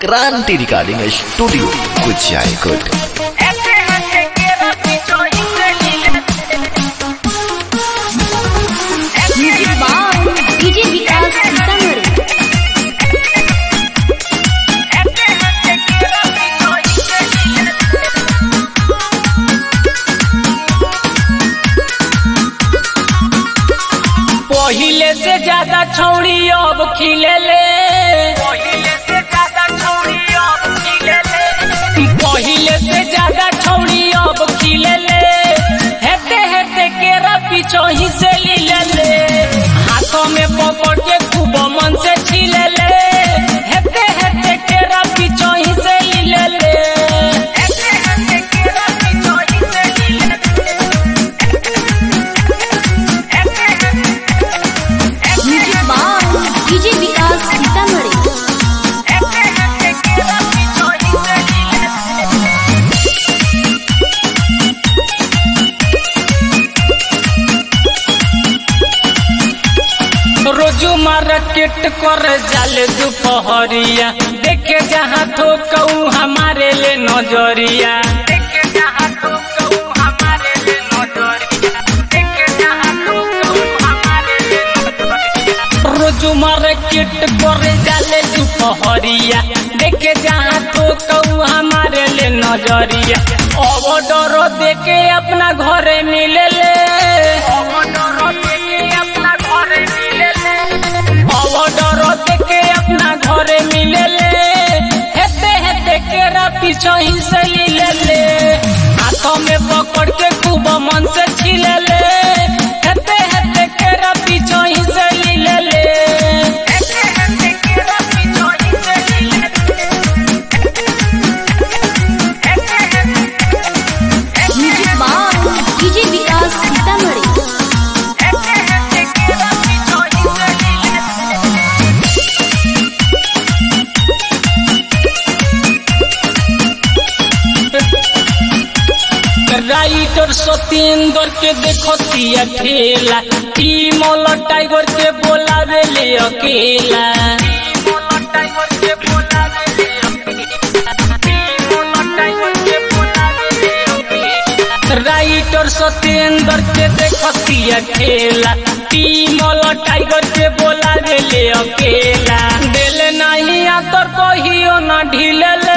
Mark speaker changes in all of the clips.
Speaker 1: क्रांति recording studio Kuchaikot
Speaker 2: music by DJ Vikas Sitamarhi
Speaker 3: पहिले से ज्यादा छौड़ी अब खिले ले पहिले से ज्यादा छौड़ी अब खिले ले पहिले से ज्यादा छौड़ी अब खिले ले हेते हेते केरा पीछो ही से लीले ले हाथों में पकड़ के खूब मन से छीले ले हेते हेते केरा पीछो ही से लीले ले हेते हेते केरा पीछो ही से लीले
Speaker 2: music by DJ Vikas Sitamarhi
Speaker 3: रोजू मार्केट कर जाले दोपहरिया देखे जहाँ तो कहूँ हमारे ले नजरिया देखे जहाँ तो कहूँ हमारे ले नजरिया देखे जहाँ तो कहूँ हमारे ले नजरिया रोजू मार्केट कर जाले दोपहरिया देखे जहाँ तो कहूँ हमारे ले नजरिया अब डरो देके अपना घरे मिले ले अब डरो देके अपना घरे मिले ले अब डरो देके अपना घरे मिले ले हेते हेते केरा पीछो ही से ले ले हाथों में पकड़ के खूब मन से छीले ले हेते हेते केरा पीछो ही से ले ले हेते हेते केरा पीछो ही से ले
Speaker 2: music by DJ Vikas Sitamarhi
Speaker 3: writer Satyendra के देखो तिया खेला टीमोल टाइगर के बोलावे ले अकेला राइटर सत्येंद्र के देखो तिया खेला टीमोल टाइगर के बोलावे ले अकेला दिल नहीं आतर कहियो ना ढीले ले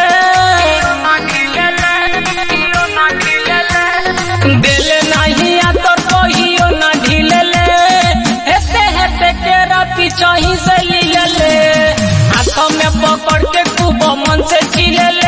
Speaker 3: दिल नहीं आतर कहियो ना ढीले ले हेते हेते केरा पीछो ही से लीले ले हाथों में पकड़ के खूब मन से छीले ले